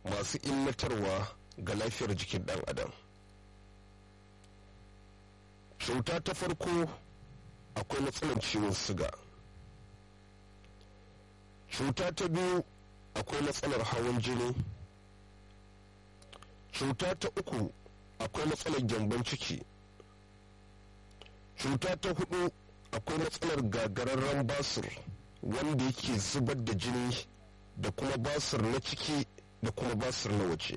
masu illatarwa ga lafiyar jikin ɗan adam cuta ta farko akwai matsalar ciwon siga cuta ta biyu akwai matsalar hawan jini cuta ta uku akwai matsalar gyambon ciki cuta ta hudu akwai matsalar gagararren basir wanda yake zubar da jini da kuma basir na ciki da kuma basir na waje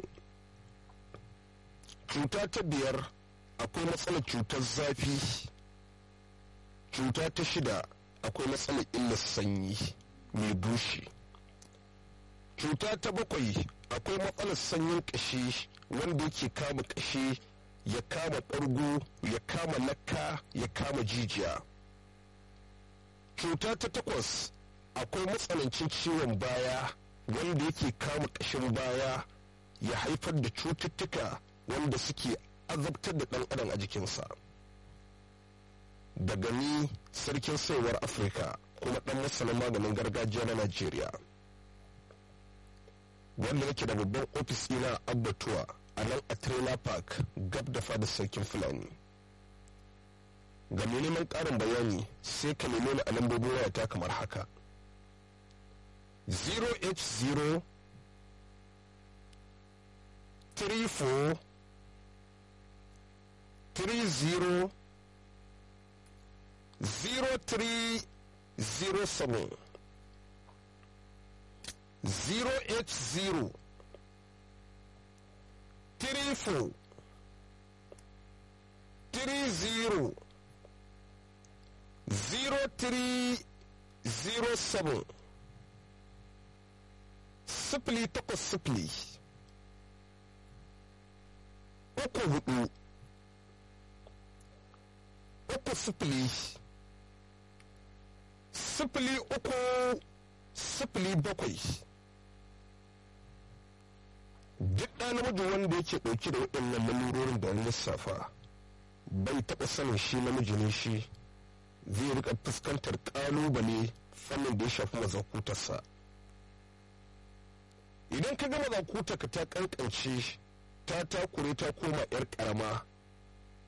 cuta ta biyar akwai matsalar cutar zafi cuta ta shida akwai matsalar illar sanyi mai bushe cuta ta bakwai akwai matsalar sanyin ƙashi wanda yake kama ƙashi ya kama ɓargo ya kama lakka ya kama jijiya cuta ta takwas akwai matsanancin ciwon baya wanda yake kama ƙashin baya ya haifar da cututtuka wanda suke azabtar da ɗan adam a jikinsa daga ni sarkin saiwar afirka kuma ɗan masanin maganin gargajiya na najeriya wanda yake da babban ofis ina abbatuwa a nan a trailer park gab da fada sarkin fulani ga mai neman ƙarin bayani sai ka neme ni a lambobin wayata kamar haka 0h0 34 30 0307 080 34 30 0307 sifili takwas sifili uku hudu uku sifili sifili uku sifili bakwai duk ɗa namiji wanda yake ɗauke da waɗannan lalurorin da lissafa bai taɓa sanin shi namiji ne shi zai rika fuskantar ƙalubale fannin da ya shafi mazakutarsa idan ka gama zakutarka ta kankance ta takure ta koma 'yar ƙarama